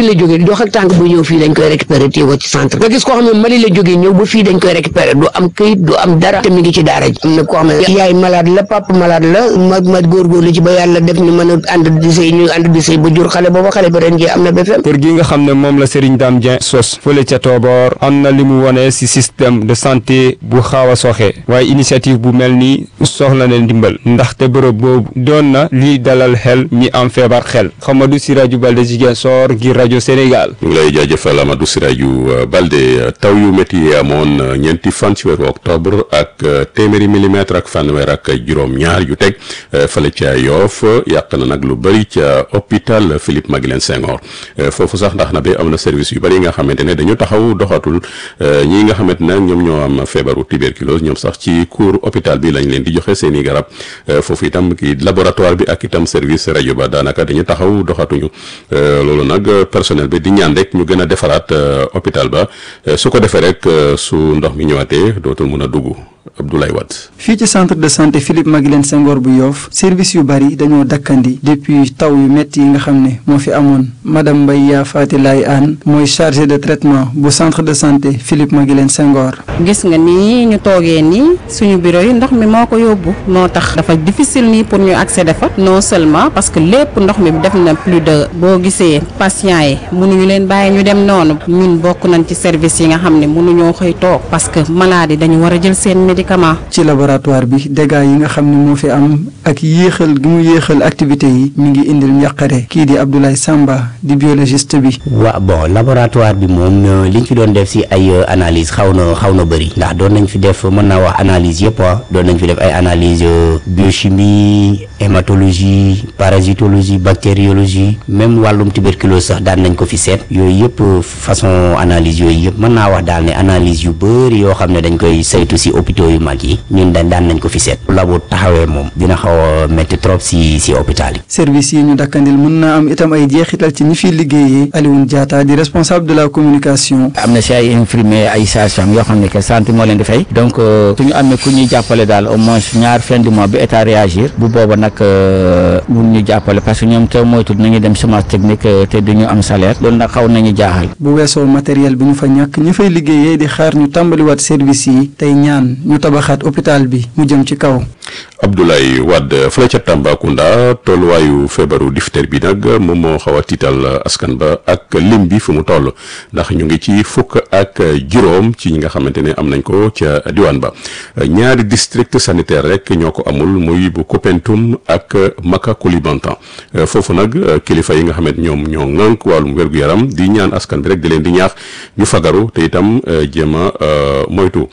la jógee dox ak tànk bu ñëw fii dañ koy récupérer téye ko ci centre nga gis koo xam ne Mali la jógee ñëw ba fii dañ koy récupérer du am këyit du am dara te mi ngi ci daara ji am na koo xam ne yaay malade la papa malade la ma ma góorgóorlu ci ba yàlla def ñu mën a ànd di sëy ñu ànd di sëy ba jur xale booba xale ba ren ji am na BFM kër gi nga xam ne moom la Serigne Dame Dieng sos fële ca Tooboor am na li mu wone ci système de santé bu xaaw a soxe waaye initiative bu mel nii soxla na ndimbal ndaxte bërëb boobu doon na lii dalal xel ñi am feebar xel Xamadou Siraju Balde Ziguinchor ngir rajo Sénégal. ñu ngi lay jaajëfal Amadou Siraju Balde taw yu métti yi amoon ñeenti fan ci weeru octobre ak téeméeri millimètre ak fanweer ak juróom-ñaar yu teg fële ca Yoff yàq na nag lu bëri ca hôpital Philippe Maguilène Senghor foofu sax ndax na ba am na service yu bëri yi nga xamante ne dañu taxaw doxatul ñii nga xamante ne ñoom ñoo am feebaru tuberculose ñoom sax ci cour hôpital bi lañ leen di joxe seen i garab foofu itam ki laboratoire bi ak itam service rajo ba daanaka dañu taxaw doxatuñu loolu nag personnel bi di ñaan rek ñu gën a defaraat hôpital ba su ko defee rek su ndox mi ñëwaatee dootul mun a dugg Abdoulaye Wade. fii ci centre de santé Philippe Maguilène Senghor bu Yoff service yu bari dañoo dakkandi depuis taw yu métti yi nga xam ne moo fi amoon madame Mbaye yaa Faati Laay Aan mooy chargé de traitement bu centre de santé Philippe Maguilène Senghor. gis nga nii ñu toogee nii suñu bureau yi ndox mi moo ko yóbbu moo tax dafa difficile nii pour ñu accéder fa non seulement parce que lépp ndox mi def na plus de boo gisee patients yi mënuñu leen bàyyi ñu dem noonu ñun bokk nañ ci service yi nga xam ne mënuñoo xëy toog parce que malade yi dañu war a jël seen médicament ci laboratoire bi dégâts yi nga xam ne moo fi am ak yéexal gi mu yéexal activité yi mi ngi indil njàqare kii di Abdoulaye Samba di biologiste bi. waaw bon laboratoire bi moom liñ fi doon def si ay analyse xaw na xaw na bëri ndax doon nañ fi def mën naa wax analyse yëpp ah doon nañ fi def ay analyse biochimie hématologie parasitologie bactériologie même wàllum tuberculose sax daan nañ ko fi seet yooyu yëpp façon analyse yooyu yëpp mën naa wax daal ne analyse yu bëri yoo xam ne dañ koy saytu si hôpitaux yu mag yi ñun dañ daan nañ ko fi seet labo taxawee moom dina xaw a métti trop si si hôpital yi service yi ñu dakkandil mën naa am itam ay jeexital ci ñi fiy liggéeyee Alioune Diatta di responsable de la communication am na si ay infirmier ay sage-femme yoo xam ne que santé moo leen di fay donc su ñu amee ku ñuy jàppale daal au moins ñaar fin du mois bi état réagir bu booba nag mun ñu jàppale parce que ñoom te moytu nañu dem semence technique te duñu am salaire loolu nag xaw nañu jaaxal bu weesoo matériel bi ñu fa ñàkk ñi fay liggéeyee di xaar ñu tàmbaliwaat service yi tey ñaan ñu tabaxaat hôpital bi mu jëm ci kaw Abdoulaye Wade fële ca Tambacounda tolluwaayu feebaru diphtérie bi nag moom moo xaw a tiital askan ba ak lim bi fu mu toll ndax ñu ngi ci fukk ak juróom ci ñi nga xamante ne am nañ ko ca diwaan ba ñaari district sanitaire rek ñoo ko amul muy bu Koupentoum ak Maka Koulibantang foofu nag kilifa yi nga xamante ñoom ñoo ŋànk wàllum wér-gu-yaram di ñaan askan bi rek di leen di ñaax ñu fagaru te itam jéem a moytu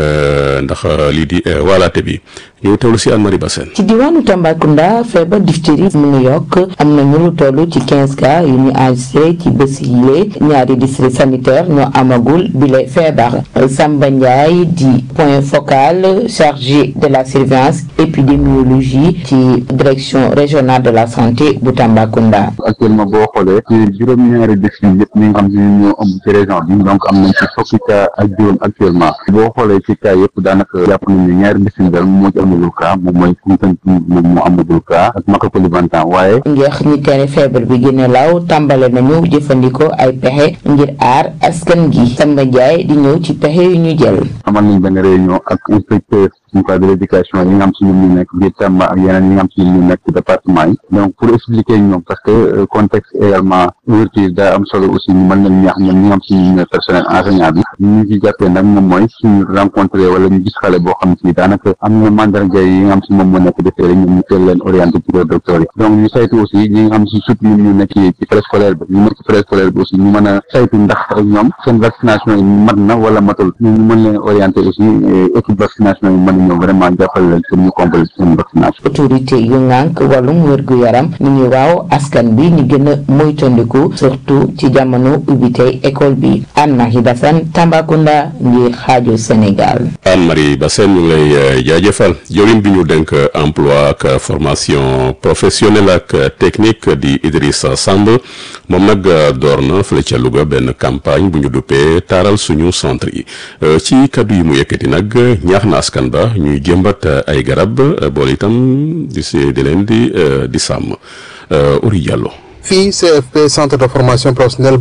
ndax lii di waalaate bi ñu teewlu si Anne Marie Bassène ci diwaanu Tambacounda feebar diphtérie mu ngi yokk am na ñu lu toll ci quinze cas yu ñu enregistré ci bés yile ñaari district sanitaire ñoo amagul bile feebar Samba Ndiaye di point focal chargé de la surveillance épidémiologie ci direction régionale de la santé bu Tambacounda. actuellement boo xoolee ci juróom-ñaari district yëpp ñi nga xam ne ñoo am ci région bi donc am nañ ci fukki cas ak juróom actuellement boo xoolee ci cas yëpp daanaka jàpp nañ ne ñaari district daal moo ci amagul cas moom mooy Koumpentoum moom moo amagul cas ak Maka Koulibantang waaye ngir ñi tere feebar bi gën a law tàmbale nañu jëfandikoo ay pexe ngir aar askan gi Samba Ndiaye di ñëw ci pexe yu ñu jël. amal nañ benn réunion ak inspecteur suñu cadre de l'éducation yi nga xam si ñoom ñu nekk biir Tamba ak yeneen yi nga xam si ñu nekk ci département yi donc pour expliquer ñoom parce que contexte également ouverture daa am solo aussi ñu mën nañ ñaax ñoom ñi nga xam si ñu ne personnel enseignant bi ñu ci jàppee nag moom mooy suñu rencontré wala ñu gis xale boo xam si daanaka am na mandarga yi nga xam si moom moo nekk defee rek ñoom ñu teel leen orienté ci le docteur yi donc ñu saytu aussi ñi nga xam si surtout ñoom ñu nekk ci préscolaire bi ñu nekk ci préscolaire bi aussi ñu mën a saytu ndax ñoom seen vaccination yi mat na wala matul ñu mën leen orienté aussi équipe vaccination yi mën ñoom vraiment jàppale leen pour ñu compléter seen vaccination. autorité yu ngànk wàllum wér-gu-yaram ni ngi waaw askan bi ñu gën a moytandiku surtout ci jamono ubbi tey école bi Anne Marie Bassène Tambacounda ngir xaaju Sénégal. Anne Marie Bassène ñu ngi lay jaajëfal jawriñ bi ñu dénk emploi ak formation professionnelle ak technique di Idrissa Samb moom nag door na fële ca Louga benn campagne bu ñu duppee taaral suñu centre yi ci kaddu yi mu yëkkati nag ñaax na askan ba ñuy jëmbat ay garab boole itam di si di leen di di sàmm Uri Diallo. fii CFP centre de formation professionnelle